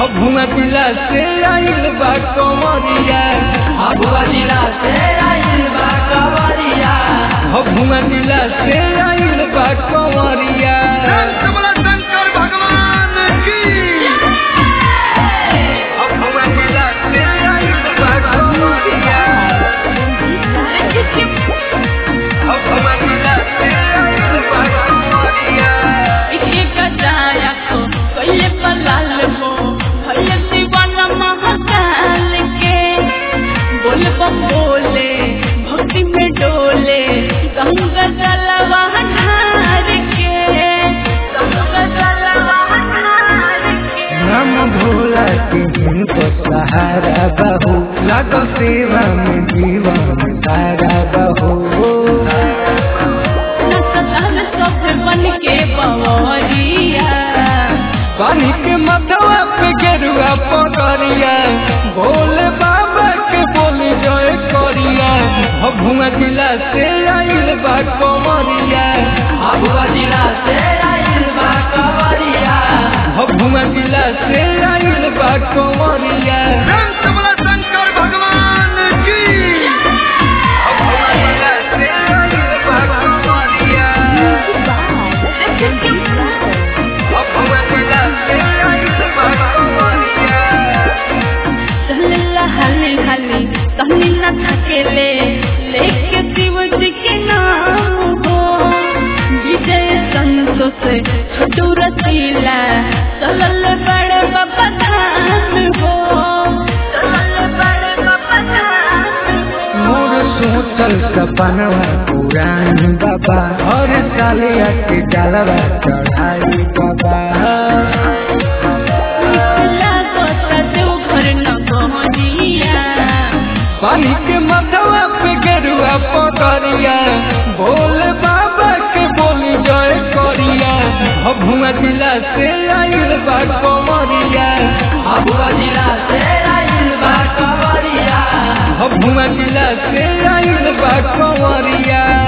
भुआ जिला से आइल बा कमरिया भभुआ जिला से आइल बा कवरिया भुआ जिला से आइल बा कमरिया कमला शंकर भगवान की भुआ जिला से आइल बा कमरिया भुआ जिला से आइल बा कमरिया इके कटाया को कइले पलाल हो भइले दीवाना महाकाल के बोल बम बोले भक्ति में डोले गंगा जलवा ढार के गंगा जलवा ढार के नाम भोला के जिनको सहारा बहू लागो सेवा में जीवन सारा बहू नचल सब बन के बवरिया पानी के मथवा पे गेरुआ पकड़िया भोले बाबा के बोली जय करिया भभुआ जिला से आइल बा कमरिया भभुआ जिला से आइल बा कवरिया भभुआ जिला से आइल बा कमरिया कमला शंकर भगवान की भभुआ जिला से आइल बा कमरिया भभुआ जिला से आइल बा कमरिया चलला हली हली कहनी न थकेले लेके शिव जी के नाम हो विजय संतोष छोटू रसीला चलल बड़े बाबा धाम हो चलल बड़े बाबा धाम हो मोर सोचल सपनवा पुरान बाबा हर साल आके डालवा चढ़ाई बाबा लागता देवघर न पहुँचिया पानी के मथवा पे गेरुआ पकड़िया भोले बाबा के बोली जय करिया भभुआ जिला से आइल बा कमरिया भभुआ जिला से आइल बा कवरिया भभुआ जिला से आइल बा कमरिया